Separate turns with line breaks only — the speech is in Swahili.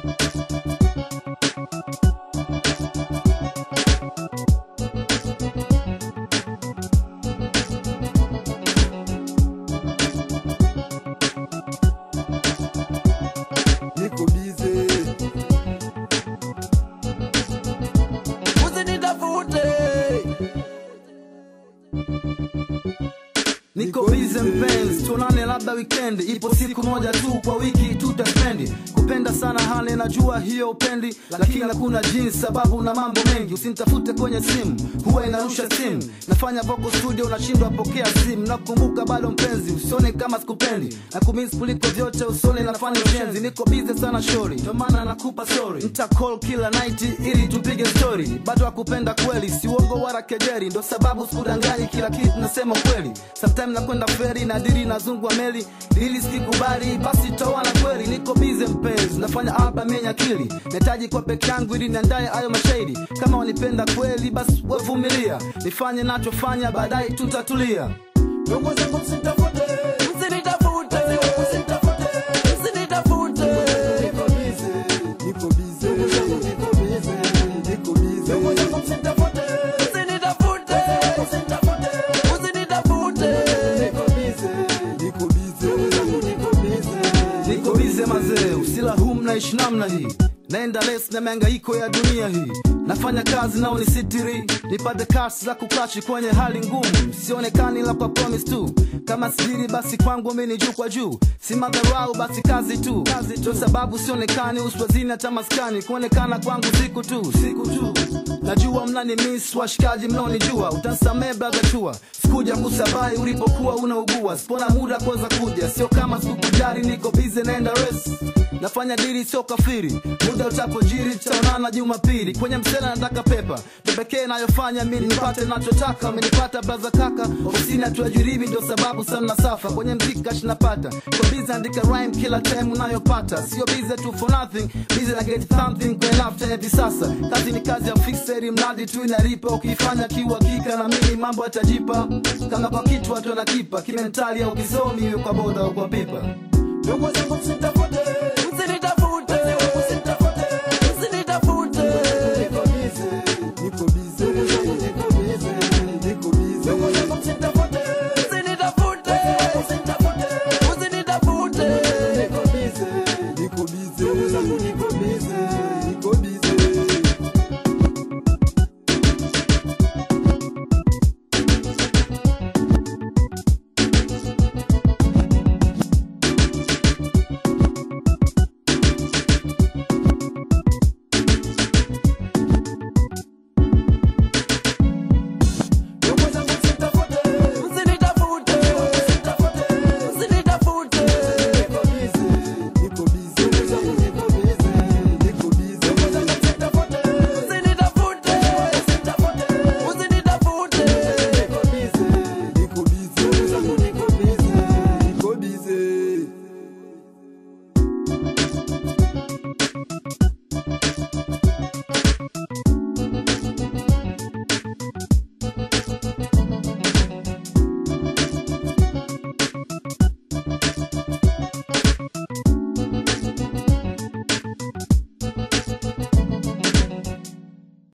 niko bize
usinitafute
niko bize mpenzi tuonane labda wikendi ipo siku moja tu kwa wiki tutaspendi kupenda sana hali najua hiyo upendi lakini hakuna jinsi sababu na mambo mengi usinitafute kwenye simu huwa inarusha simu nafanya voko studio unashindwa pokea simu nakumbuka bado mpenzi usione kama sikupendi na kumisi kuliko vyote usione nafanya ujenzi niko bize sana shori ndio maana nakupa sorry nita call kila night ili tupige story bado hakupenda kweli si uongo wala kejeri ndo sababu sikudanganyi kila kitu nasema kweli sometime nakwenda feri na diri nazungwa meli ili sikikubali basi tawana kweli niko bize mpenzi nafanya album yenye akili nahitaji kwa peke yangu ili niandaye hayo mashairi kama wanipenda kweli basi wevumilia nifanye nachofanya baadaye tutatulia
ndugu zangu msitafute
usinitafute usinitafute usinitafute
niko bize niko bize niko bize niko bize ndugu zangu msitafute
usinitafute usinitafute usinitafute
niko bize niko bize niko bize
niko bize mazee usila huu mnaishi namna hii naenda les na miangaiko ya dunia hii nafanya kazi nao ni sitiri nipate kasi za kukachi kwenye hali ngumu sionekani la kwa promise tu kama siri basi kwangu mini juu kwa juu si madharau basi kazi tu kazi tu sababu sionekani uswazini hata maskani kuonekana kwangu siku tu siku tu najua mnani miss washikaji mnaonijua utansamee brother chua sikuja kusabai ulipokuwa unaugua sipona muda kuweza kuja sio kama sikukujari niko bize naenda res nafanya diri sio kafiri muda utapojiri tutaonana jumapili kwenye msela nataka pepa ndo pekee nayofanya mi nipate nachotaka amenipata braza kaka ofisini hatuajiribi ndio sababu sana safa kwenye mziki kashi napata kwa bize andika rhyme kila time unayopata sio bize tu for nothing bize na get something kwenye lafta hivi sasa kazi ni kazi ya fixeri mradi tu inalipa ukiifanya kiuhakika na mimi mambo yatajipa kama kwa kitu watu wanakipa kimentali au kisomi iwe kwa boda au kwa pipa
ndugu zangu msitafute
usinitafute usinitafute usinitafute
niko bize niko bize niko bize niko bize ndugu zangu msitafute
usinitafute usinitafute usinitafute
niko bize niko bize ndugu zangu niko bize